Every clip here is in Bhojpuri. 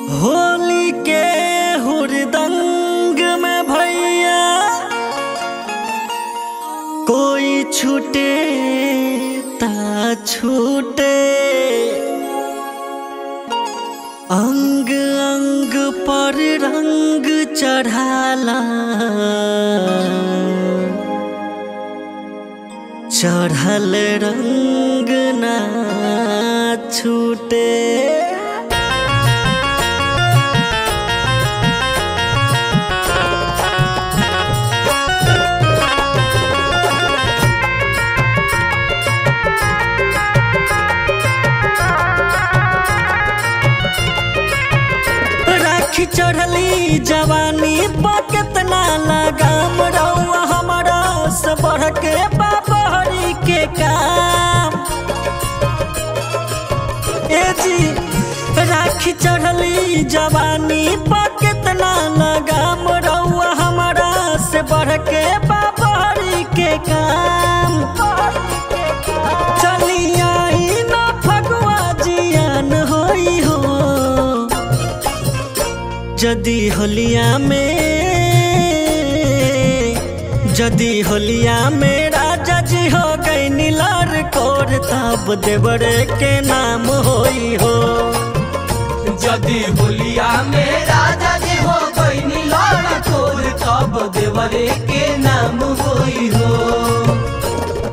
होली के हुरदंग में भैया कोई छूटे ता छूटे अंग अंग पर रंग चढ़ाला चढ़ल रंग ना छूटे राखी चढ़ली जवानी पर कितना लगाम रहुआ हमारा से बढ़ के बाबरी के काम ए जी राखी चढ़ली जवानी पर कितना लगाम रहुआ हमारा से बढ़ के बाबरी के काम चली आई ना फगुआ जियान होई हो जदी होलिया में जदी होलिया में राजा जी हो गई नीलार कोर तब देवरे के नाम होई हो जदि होलिया में राजा जी हो गई लड़ तोर तब देवरे के नाम होई हो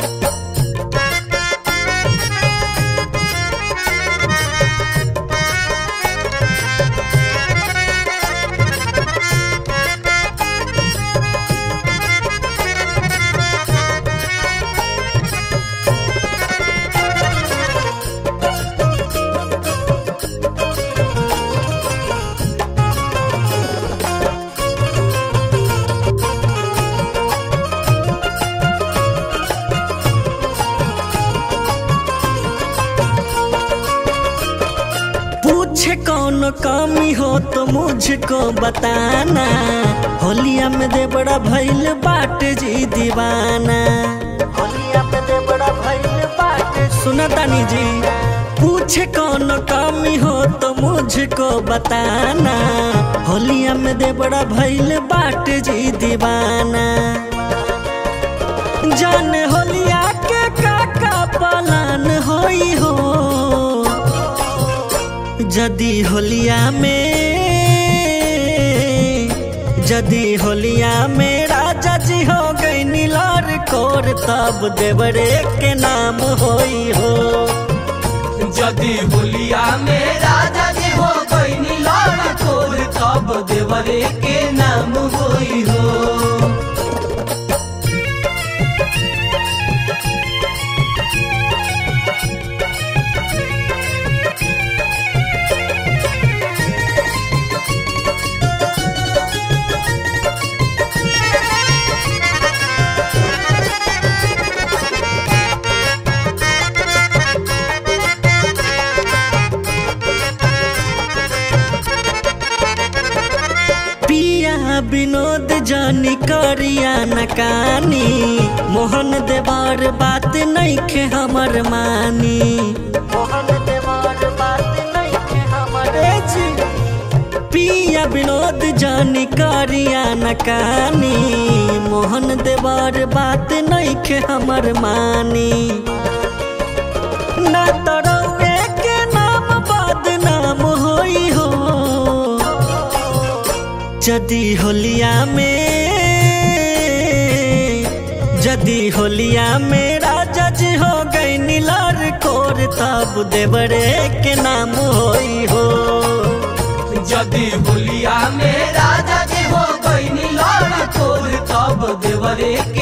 पूछे कौन कमी हो तो मुझको बताना होलिया में दे बड़ा भैल बाट जी दीवाना होलिया में दे बड़ा भैल बाट सुना तानी जी पूछे कौन कमी हो तो मुझको बताना होलिया में दे बड़ा भैल बाट जी दीवाना जान होलिया के काका पालन होई हो जदी होलिया में जदी होलिया में राजा जी हो गई नीलार कोर तब देवरे के नाम होई हो जदि होलिया में राजा जी हो गई लड़ तोर तब देवरे के नाम होई हो पिया विनोद जानी करिया नकानी मोहन देवार बात नहीं खे हमर मानी मोहन देवार बात नहीं खे हमर जी पिया विनोद जानी करिया नकानी मोहन देवार बात नहीं खे हमर मानी ना तरौए के नाम बदनाम होई हो जदी होलिया में जदी होलिया में राजा जी हो गई नीलार कोर तब देवरे के नाम होई हो जदि होलिया में राजा जी हो गई लड़ तोर तब देवरे के